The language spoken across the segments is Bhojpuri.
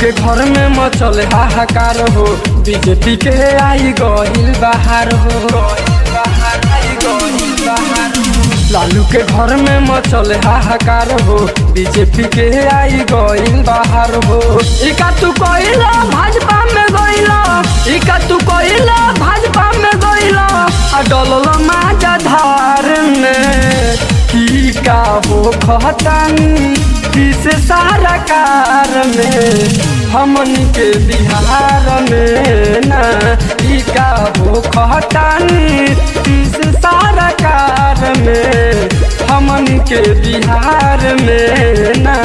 के घर में मचल हाहाकार हो बीजेपी के आई गहिल बाहर हो लालू के घर में मचल हाहाकार हो बीजेपी के आई गइल बाहर हो इका तू कइला भाजपा में गइला इका तू कइला भाजपा में गइला आ डलल माजा धार में की का हो खतानी किस सारा कार में हमन के बिहार में ना ई का हो खतानी किस सारा कार में हमन के बिहार में ना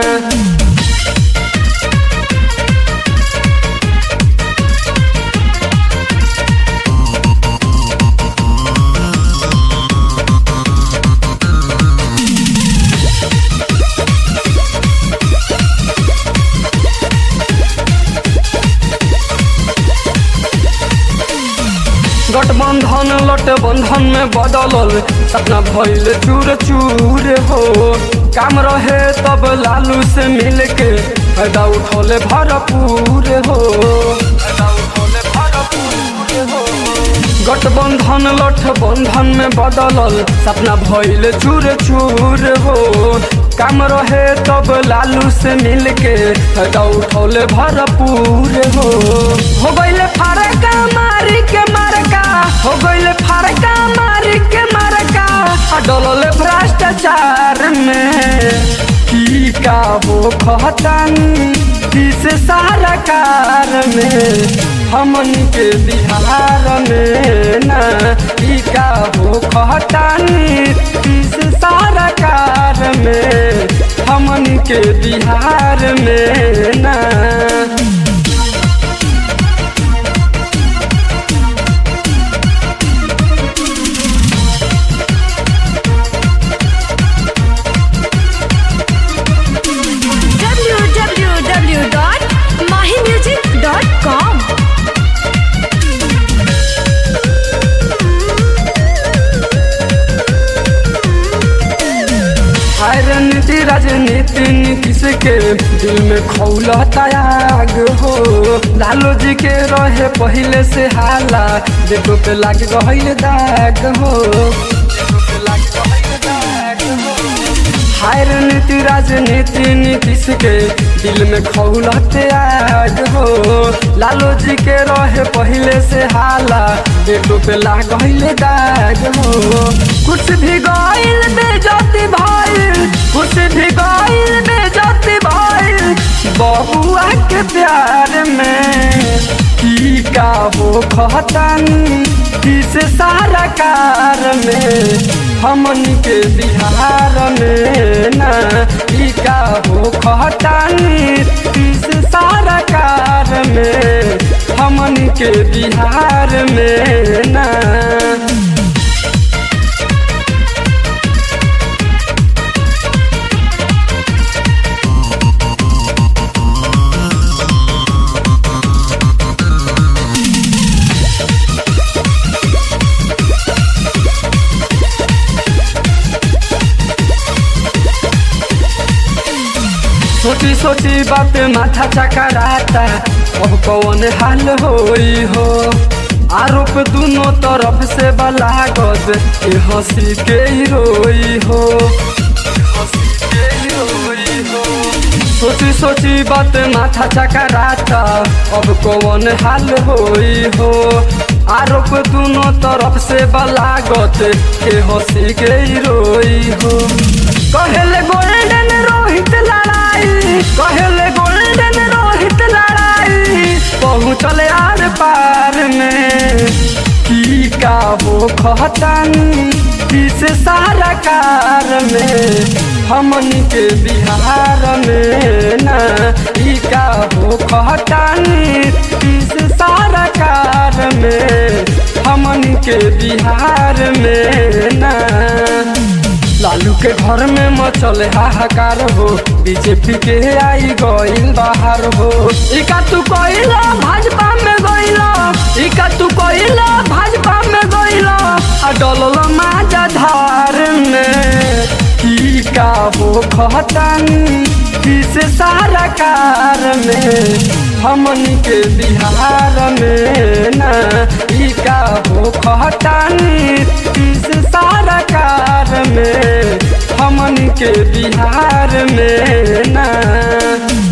गठबंधन लट बंधन में बदलल सपना भइल चूर चूर हो काम रहे तब लालू से मिल के फायदा उठौले भरपूर हो फायदा उठौले भरपूर हो गठबंधन लठ बंधन में बदलल सपना भइल चूर चूर हो काम रहे तब लालू से मिल के फायदा उठौले भरपूर हो हो गइले फारका मारी के मारका हो गइले फारका मारी के मारका आ डलले भ्रष्टाचार में की का हो खतानी किस सारा कार में हमन के बिहार में ना ई का हो खतानी किस सारा कार में हमन के बिहार में ना www.mahimusic.com हाय रणनीति राजनीति नीतीश के दिल में खौला त्याग हो लालू जी के रहे पहले से हाला देखो पे लाग गहिल दाग हो देखो पे लाग गहिल दाग हो। हाय रणनीति राजनीति नीतीश के दिल में खौला त्याग हो लालू जी के रहे पहले से हाला देखो पे लाग गहिल दाग हो कुछ भी गइल बेजती भइल कुछ भी गइल बेजती भइल बबुआ के प्यार में की का हो खतानी किस सारा कार में हमन के बिहार में ना ई का हो खतानी किस सारा कार में हमन के बिहार में ना सोची सोची बात माथा चकराता अब कौन हाल होई हो आरोप दोनों तरफ से बलागत ए हंसी के ही रोई हो हंसी के ही रोई हो सोची सोची बात माथा चकराता अब कौन हाल होई हो आरोप दोनों तरफ से बलागत के हंसी के ही रोई हो कहले गोल्डन रोहित लड़ाई कहले गोल्डन रोहित लड़ाई पहुँचल आर पार में की का हो खतानी किस सारा कार में हमन के बिहार में ना ई का हो खतानी किस सारा कार में हमन के बिहार में ना लालू के घर में मचल हाहाकार हो बीजेपी के आई गइल बाहर हो इका तू कइला भाजपा में गइला इका तू कइला भाजपा में गइला आ डलल माजा धार में की का हो खतानी तीस सारा कार में हमनी के बिहार में ना ई का हो खटानी तीस सारा कार में हमनी के बिहार में ना